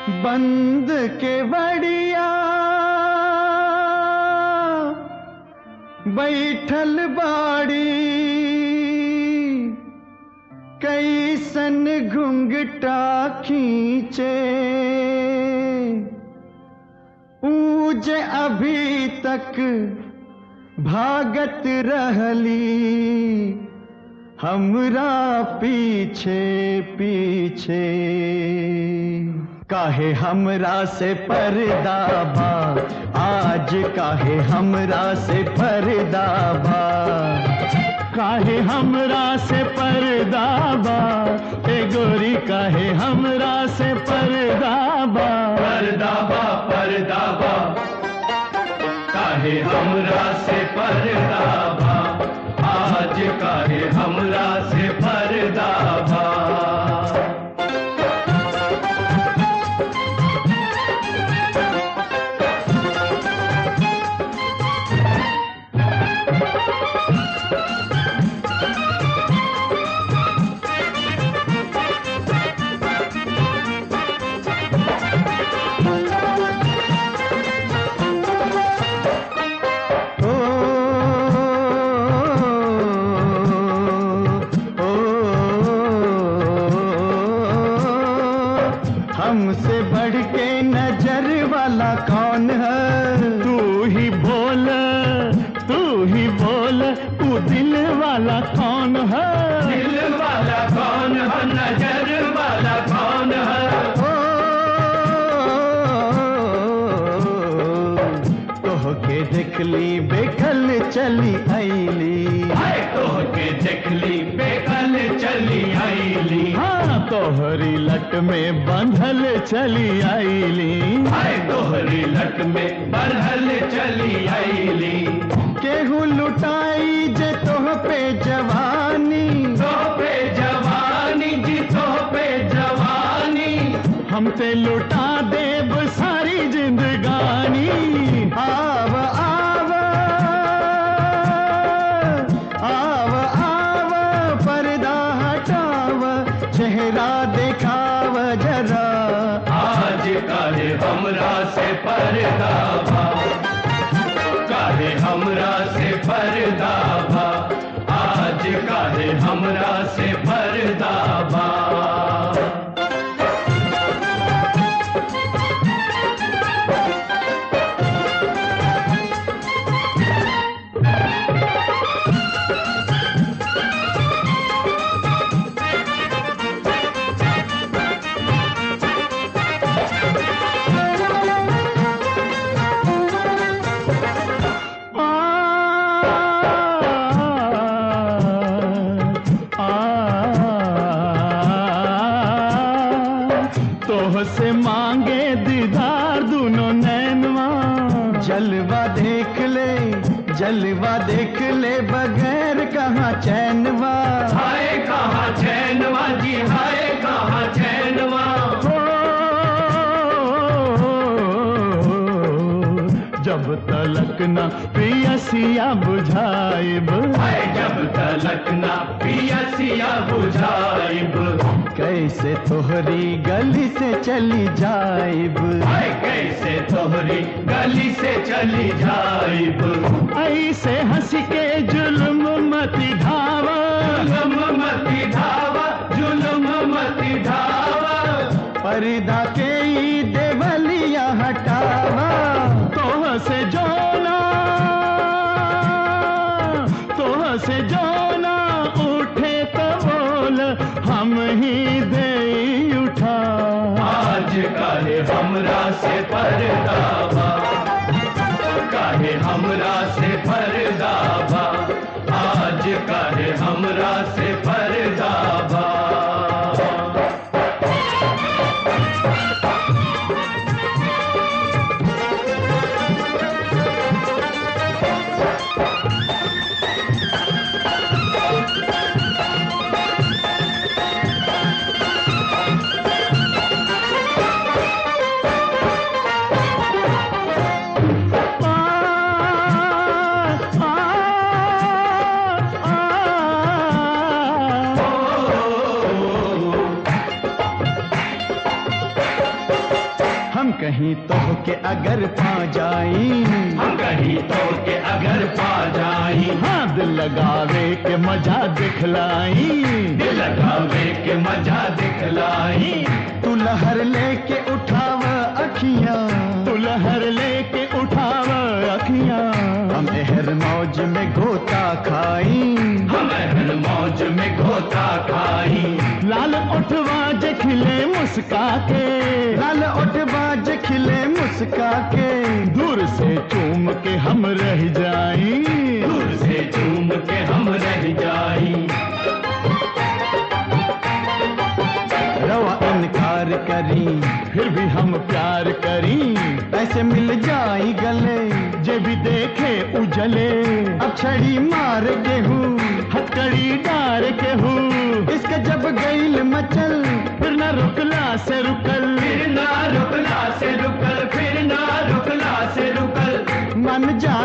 बंद के बड़िया बैठल बाड़ी कैसन घुंघटा खींचे ऊज अभी तक भागत रहली हमरा पीछे पीछे काहे हमरा से पर्दा बा आज काहे हमरा से पर्दा बा काहे हमरा से पर्दा बा ए गोरी काहे हमरा से पर्दा बा परदाबा परदाबा काहे हमरा से परदाबा आज काहे हमरा से परदाबा ओ, ओ, हमसे बढ़ के नजर वाला कौन है तू ही बोल तू ही बोल तू दिल वाला कौन है दिल वाला कौन है नजर वाला कौन है तोह के देखली बेकल चली आईली हाय तोह के देखली बेकल चली आईली हाँ तोहरी लट में बंधल चली आईली हाय तोहरी लट में बरहल चली आईली केहू लुटाई जे तोह पे जवानी तो पे जवानी जी तो पे जवानी हम ते लुटा देब सारी जिंदगानी आव आव आव आव पर्दा हटाव चेहरा दिखाव जरा आज काहे हमरा से परदाबा काहे हमरा से परदाबा आज काहे हमरा से परदाबा आ, आ, तोह से मांगे दीदार दोनों नैनवा जलवा देख ले जलवा देख ले बगैर कहाँ चैनवा हाय कहाँ चैनवा जी हाय कहाँ चैनवा जब तलक न प्रियसिया बुझाइब हाय जब तलक ना पियसिया बुझाइब कैसे तोहरी गली से चली जाइब हाय कैसे तोहरी गली से चली जाइब ऐसे हंस के जुल्म मति धावा जुल्म मती धावा जुल्म मती धावा पर्दा के ई देवलिया हटावा तोह से जोना तोह से जोना उठे तो बोल हम ही दे उठा आज काहे हमरा से परदाबा काहे हमरा से परदाबा आज काहे हमरा से परदाबा कहीं तो के अगर पा जाई हम कहीं तो के अगर पा जाई हाँ दिल लगावे के मजा दिखलाई दिल लगावे के मजा दिखलाई तू लहर लेके उठाव अखियां तू लहर लेके उठाव अखियां हम एहर मौज में गोता खाई हम हर मौज में घोता खाई लाल उठवा जे खिले मुस्का के लाल उठवा जे खिले मुस्का के दूर से चूम के हम रह जाई दूर से चूम के हम रह जाई रवा इनकार करी फिर भी हम प्यार करी ऐसे मिल जाई गले जे भी देखे उजले अक्षड़ी मार के हूँ हथकड़ी डार के हूँ इसका जब गईल मचल फिर न रुकला से रुकल फिर ना रुकला से रुकल फिर ना रुकला से रुकल मन जा